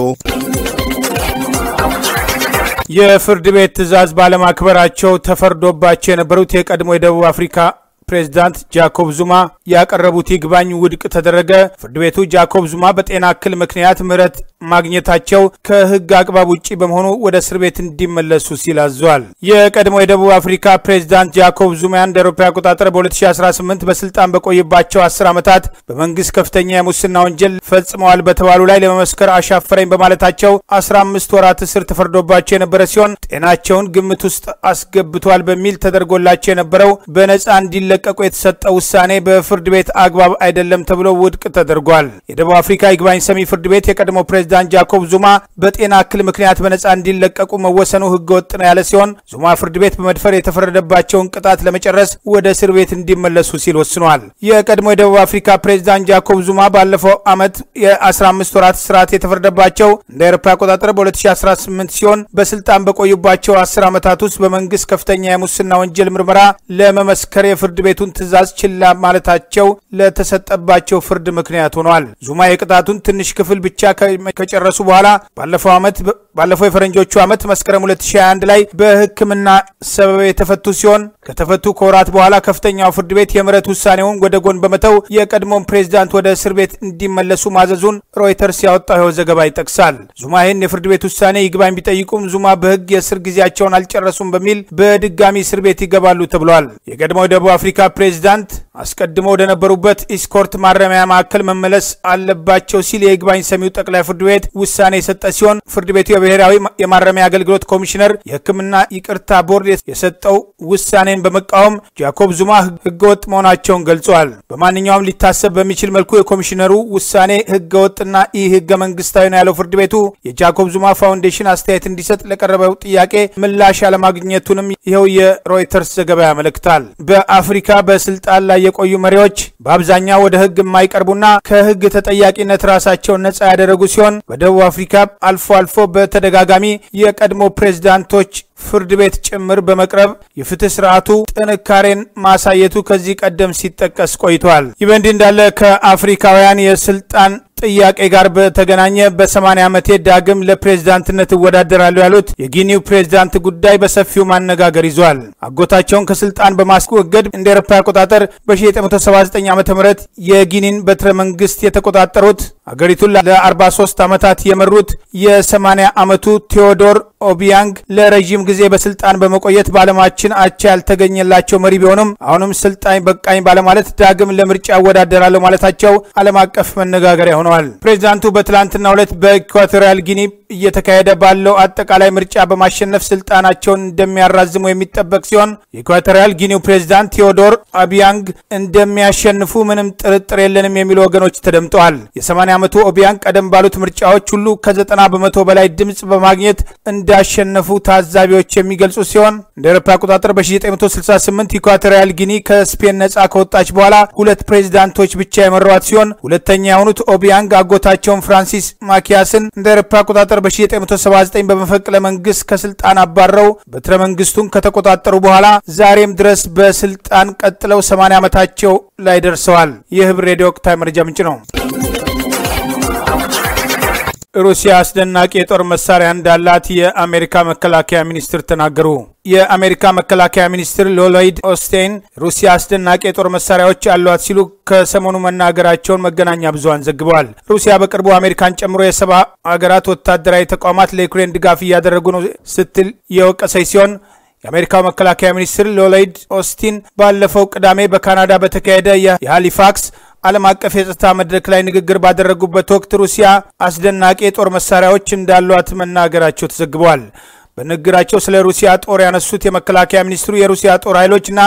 የፍርድ ቤት ትዕዛዝ ባለማክበራቸው ተፈርዶባቸው የነበሩት የቀድሞ የደቡብ አፍሪካ ፕሬዝዳንት ጃኮብ ዙማ ያቀረቡት ይግባኝ ውድቅ ተደረገ። ፍርድ ቤቱ ጃኮብ ዙማ በጤና እክል ምክንያት ምህረት ማግኘታቸው ከሕግ አግባብ ውጭ በመሆኑ ወደ እስር ቤት እንዲመለሱ ሲል አዟል። የቀድሞ የደቡብ አፍሪካ ፕሬዝዳንት ጃኮብ ዙማ እንደ አውሮፓ አቆጣጠር በ2018 በስልጣን በቆይባቸው 10 ዓመታት በመንግስት ከፍተኛ የሙስና ወንጀል ፈጽመዋል በተባሉ ላይ ለመመስከር አሻፈረኝ በማለታቸው 15 ወራት እስር ተፈርዶባቸው የነበረ ሲሆን ጤናቸውን ግምት ውስጥ አስገብቷል በሚል ተደርጎላቸው የነበረው በነጻ እንዲለ ቀቁ የተሰጠው ውሳኔ በፍርድ ቤት አግባብ አይደለም ተብሎ ውድቅ ተደርጓል። የደቡብ አፍሪካ ይግባኝ ሰሚ ፍርድ ቤት የቀድሞ ፕሬዝዳንት ጃኮብ ዙማ በጤና እክል ምክንያት በነጻ እንዲለቀቁ መወሰኑ ህገወጥ ነው ያለ ሲሆን ዙማ ፍርድ ቤት በመድፈር የተፈረደባቸውን ቅጣት ለመጨረስ ወደ እስር ቤት እንዲመለሱ ሲል ወስኗል። የቀድሞ የደቡብ አፍሪካ ፕሬዝዳንት ጃኮብ ዙማ ባለፈው ዓመት የ15 ወራት ስርዓት የተፈረደባቸው እንደ አውሮፓ አቆጣጠር በ2018 ሲሆን በስልጣን በቆዩባቸው 10 ዓመታት ውስጥ በመንግስት ከፍተኛ የሙስና ወንጀል ምርመራ ለመመስከር የፍርድ ቤቱን ትዕዛዝ ችላ ማለታቸው ለተሰጠባቸው ፍርድ ምክንያት ሆኗል። ዙማ የቅጣቱን ትንሽ ክፍል ብቻ ከጨረሱ በኋላ ባለፈው ዓመት ባለፈው የፈረንጆቹ ዓመት መስከረም 2021 ላይ በሕክምና ሰበብ የተፈቱ ሲሆን ከተፈቱ ከወራት በኋላ ከፍተኛው ፍርድ ቤት የምህረት ውሳኔውን ወደ ጎን በመተው የቀድሞውን ፕሬዝዳንት ወደ እስር ቤት እንዲመለሱ ማዘዙን ሮይተርስ ያወጣው ይኸው ዘገባ ይጠቅሳል። ዙማ ይህን የፍርድ ቤት ውሳኔ ይግባኝ ቢጠይቁም ዙማ በሕግ የእስር ጊዜያቸውን አልጨረሱም በሚል በድጋሚ እስር ቤት ይገባሉ ተብሏል። የቀድሞው ደቡብ አፍሪካ ፕሬዝዳንት አስቀድሞ ወደነበሩበት ኢስኮርት ማረሚያ ማዕከል መመለስ አለባቸው ሲል የይግባኝ ሰሚው ጠቅላይ ፍርድ ቤት ውሳኔ የሰጠ ሲሆን ፍርድ ቤቱ የብሔራዊ የማረሚያ አገልግሎት ኮሚሽነር የሕክምና ይቅርታ ቦርድ የሰጠው ውሳኔን በመቃወም ጃኮብ ዙማ ህገወጥ መሆናቸውን ገልጸዋል። በማንኛውም ሊታሰብ በሚችል መልኩ የኮሚሽነሩ ውሳኔ ህገወጥና ኢ ህገ መንግስታዊ ነው ያለው ፍርድ ቤቱ የጃኮብ ዙማ ፋውንዴሽን አስተያየት እንዲሰጥ ለቀረበው ጥያቄ ምላሽ አለማግኘቱንም ይኸው የሮይተርስ ዘገባ ያመለክታል። በአፍሪካ በስልጣን ላይ የቆዩ መሪዎች በአብዛኛው ወደ ህግ የማይቀርቡና ከህግ ተጠያቂነት ራሳቸውን ነጻ ያደረጉ ሲሆን በደቡብ አፍሪካ አልፎ አልፎ በተደጋጋሚ የቀድሞ ፕሬዝዳንቶች ፍርድ ቤት ጭምር በመቅረብ የፍትህ ስርዓቱ ጥንካሬን ማሳየቱ ከዚህ ቀደም ሲጠቀስ ቆይቷል። ይህ በእንዲህ እንዳለ ከአፍሪካውያን የስልጣን ጥያቄ ጋር በተገናኘ በ80 ዓመቴ ዳግም ለፕሬዝዳንትነት እወዳደራለሁ ያሉት የጊኒው ፕሬዝዳንት ጉዳይ በሰፊው ማነጋገር ይዟል። አጎታቸውን ከስልጣን በማስወገድ እንደ ኤሮፓ አቆጣጠር በ1979 ዓ ም የጊኒን በትረ መንግስት የተቆጣጠሩት አገሪቱን ለ43 ዓመታት የመሩት የ80 ዓመቱ ቴዎዶር ኦቢያንግ ለረዥም ጊዜ በስልጣን በመቆየት በዓለማችን አቻ ያልተገኘላቸው መሪ ቢሆኑም አሁንም ስልጣኝ በቃኝ ባለማለት ዳግም ለምርጫ እወዳደራለሁ ማለታቸው ዓለም አቀፍ መነጋገሪያ ሆነዋል። ፕሬዚዳንቱ በትላንትናው ዕለት በኢኳቶሪያል ጊኒ እየተካሄደ ባለው አጠቃላይ ምርጫ በማሸነፍ ስልጣናቸውን እንደሚያራዝሙ የሚጠበቅ ሲሆን የኢኳቶሪያል ጊኒው ፕሬዚዳንት ቴዎዶር ኦቢያንግ እንደሚያሸንፉ ምንም ጥርጥር የለንም የሚሉ ወገኖች ተደምጠዋል። የ80 ዓመቱ ኦቢያንግ ቀደም ባሉት ምርጫዎች ሁሉ ከ90 በመቶ በላይ ድምፅ በማግኘት እንዳሸነፉ ታዛቢዎች የሚገልጹ ሲሆን እንደ አውሮፓ አቆጣጠር በ1968 ኢኳቶሪያል ጊኒ ከስፔን ነጻ ከወጣች በኋላ ሁለት ፕሬዚዳንቶች ብቻ የመሯት ሲሆን ሁለተኛ የሆኑት ኦቢያንግ አጎታቸውን ፍራንሲስ ማኪያስን እንደ አውሮፓ አቆጣጠር በ1979 በመፈቅለ መንግስት ከስልጣን አባረው በትረ መንግስቱን ከተቆጣጠሩ በኋላ ዛሬም ድረስ በስልጣን ቀጥለው 80 ዓመታቸው ላይ ደርሰዋል። ይህ ህብር ሬዲዮ ወቅታዊ መረጃ ምንጭ ነው። ሩሲያ አስደናቂ የጦር መሳሪያ እንዳላት የአሜሪካ መከላከያ ሚኒስትር ተናገሩ። የአሜሪካ መከላከያ ሚኒስትር ሎሎይድ ኦስቴን ሩሲያ አስደናቂ የጦር መሳሪያዎች አሏት ሲሉ ከሰሞኑ መናገራቸውን መገናኛ ብዙኃን ዘግበዋል። ሩሲያ በቅርቡ አሜሪካን ጨምሮ የሰባ ሀገራት ወታደራዊ ተቋማት ለዩክሬን ድጋፍ እያደረጉ ነው ስትል የወቀሰች ሲሆን የአሜሪካው መከላከያ ሚኒስትር ሎሎይድ ኦስቲን ባለፈው ቅዳሜ በካናዳ በተካሄደ የሃሊፋክስ ዓለም አቀፍ የጸጥታ መድረክ ላይ ንግግር ባደረጉበት ወቅት ሩሲያ አስደናቂ የጦር መሳሪያዎች እንዳሏት መናገራቸው ተዘግበዋል። በንግግራቸው ስለ ሩሲያ ጦር ያነሱት የመከላከያ ሚኒስትሩ የሩሲያ ጦር ኃይሎችና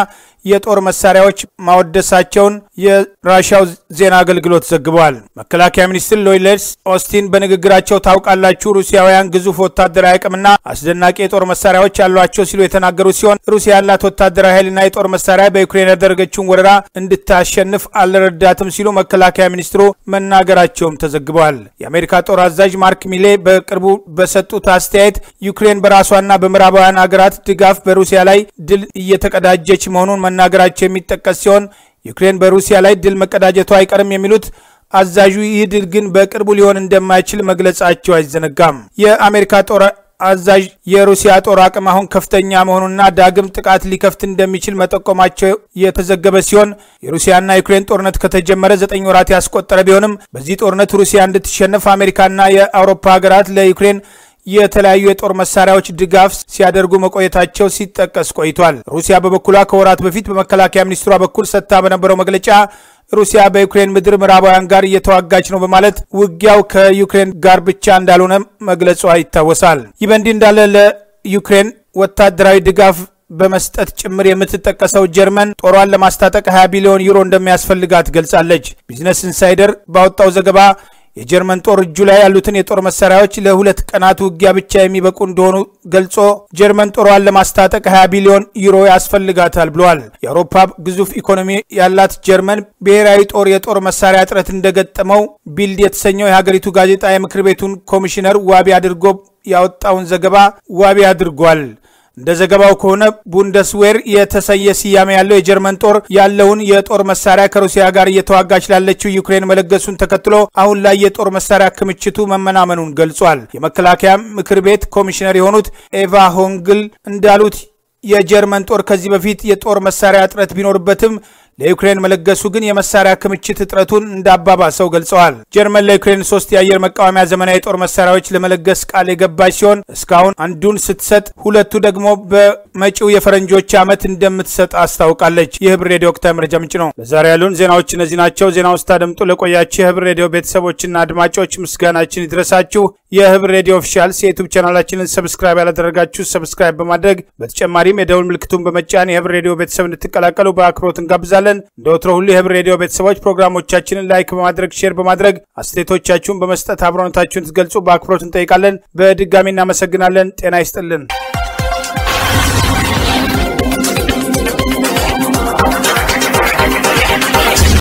የጦር መሳሪያዎች ማወደሳቸውን የራሻው ዜና አገልግሎት ዘግበዋል። መከላከያ ሚኒስትር ሎይድ ኦስቲን በንግግራቸው ታውቃላችሁ፣ ሩሲያውያን ግዙፍ ወታደራዊ አቅምና አስደናቂ የጦር መሳሪያዎች ያሏቸው ሲሉ የተናገሩ ሲሆን ሩሲያ ያላት ወታደራዊ ኃይልና የጦር መሳሪያ በዩክሬን ያደረገችውን ወረራ እንድታሸንፍ አልረዳትም ሲሉ መከላከያ ሚኒስትሩ መናገራቸውም ተዘግበዋል። የአሜሪካ ጦር አዛዥ ማርክ ሚሌ በቅርቡ በሰጡት አስተያየት ዩክሬን በራሷና በምዕራባውያን ሀገራት ድጋፍ በሩሲያ ላይ ድል እየተቀዳጀች መሆኑን መናገራቸው የሚጠቀስ ሲሆን ዩክሬን በሩሲያ ላይ ድል መቀዳጀቱ አይቀርም የሚሉት አዛዡ ይህ ድል ግን በቅርቡ ሊሆን እንደማይችል መግለጻቸው አይዘነጋም። የአሜሪካ ጦር አዛዥ የሩሲያ ጦር አቅም አሁን ከፍተኛ መሆኑና ዳግም ጥቃት ሊከፍት እንደሚችል መጠቆማቸው የተዘገበ ሲሆን የሩሲያና ዩክሬን ጦርነት ከተጀመረ ዘጠኝ ወራት ያስቆጠረ ቢሆንም በዚህ ጦርነት ሩሲያ እንድትሸነፍ አሜሪካና የአውሮፓ ሀገራት ለዩክሬን የተለያዩ የጦር መሳሪያዎች ድጋፍ ሲያደርጉ መቆየታቸው ሲጠቀስ ቆይቷል። ሩሲያ በበኩሏ ከወራት በፊት በመከላከያ ሚኒስትሯ በኩል ሰጥታ በነበረው መግለጫ ሩሲያ በዩክሬን ምድር ምዕራባውያን ጋር እየተዋጋች ነው በማለት ውጊያው ከዩክሬን ጋር ብቻ እንዳልሆነ መግለጿ ይታወሳል። ይህ በእንዲህ እንዳለ ለዩክሬን ወታደራዊ ድጋፍ በመስጠት ጭምር የምትጠቀሰው ጀርመን ጦሯን ለማስታጠቅ 20 ቢሊዮን ዩሮ እንደሚያስፈልጋት ገልጻለች። ቢዝነስ ኢንሳይደር ባወጣው ዘገባ የጀርመን ጦር እጁ ላይ ያሉትን የጦር መሳሪያዎች ለሁለት ቀናት ውጊያ ብቻ የሚበቁ እንደሆኑ ገልጾ ጀርመን ጦሯን ለማስታጠቅ 20 ቢሊዮን ዩሮ ያስፈልጋታል ብለዋል። የአውሮፓ ግዙፍ ኢኮኖሚ ያላት ጀርመን ብሔራዊ ጦር የጦር መሳሪያ እጥረት እንደገጠመው ቢልድ የተሰኘው የሀገሪቱ ጋዜጣ የምክር ቤቱን ኮሚሽነር ዋቢ አድርጎ ያወጣውን ዘገባ ዋቢ አድርጓል። እንደ ዘገባው ከሆነ ቡንደስዌር የተሰየ ስያሜ ያለው የጀርመን ጦር ያለውን የጦር መሳሪያ ከሩሲያ ጋር እየተዋጋች ላለችው ዩክሬን መለገሱን ተከትሎ አሁን ላይ የጦር መሳሪያ ክምችቱ መመናመኑን ገልጿል። የመከላከያ ምክር ቤት ኮሚሽነር የሆኑት ኤቫ ሆንግል እንዳሉት የጀርመን ጦር ከዚህ በፊት የጦር መሳሪያ እጥረት ቢኖርበትም ለዩክሬን መለገሱ ግን የመሳሪያ ክምችት እጥረቱን እንዳባባሰው ገልጸዋል። ጀርመን ለዩክሬን ሶስት የአየር መቃወሚያ ዘመናዊ የጦር መሳሪያዎች ለመለገስ ቃል የገባች ሲሆን እስካሁን አንዱን ስትሰጥ፣ ሁለቱ ደግሞ በመጪው የፈረንጆች ዓመት እንደምትሰጥ አስታውቃለች። የህብር ሬዲዮ ወቅታዊ መረጃ ምንጭ ነው። ለዛሬ ያሉን ዜናዎች እነዚህ ናቸው። ዜናውን ስታደምጡ ለቆያችሁ የህብር ሬዲዮ ቤተሰቦችና አድማጮች ምስጋናችን ይድረሳችሁ። የህብር ሬዲዮ ኦፊሻልስ የዩቱብ ቻናላችንን ሰብስክራይብ ያላደረጋችሁ ሰብስክራይብ በማድረግ በተጨማሪም የደውል ምልክቱን በመጫን የህብር ሬዲዮ ቤተሰብ እንድትቀላቀሉ በአክብሮት እንጋብዛለን። እንደ ወትሮ ሁሉ የህብር ሬዲዮ ቤተሰቦች ፕሮግራሞቻችንን ላይክ በማድረግ ሼር በማድረግ አስተያየቶቻችሁን በመስጠት አብሮነታችሁን ትገልጹ በአክብሮት እንጠይቃለን። በድጋሚ እናመሰግናለን። ጤና ይስጥልን።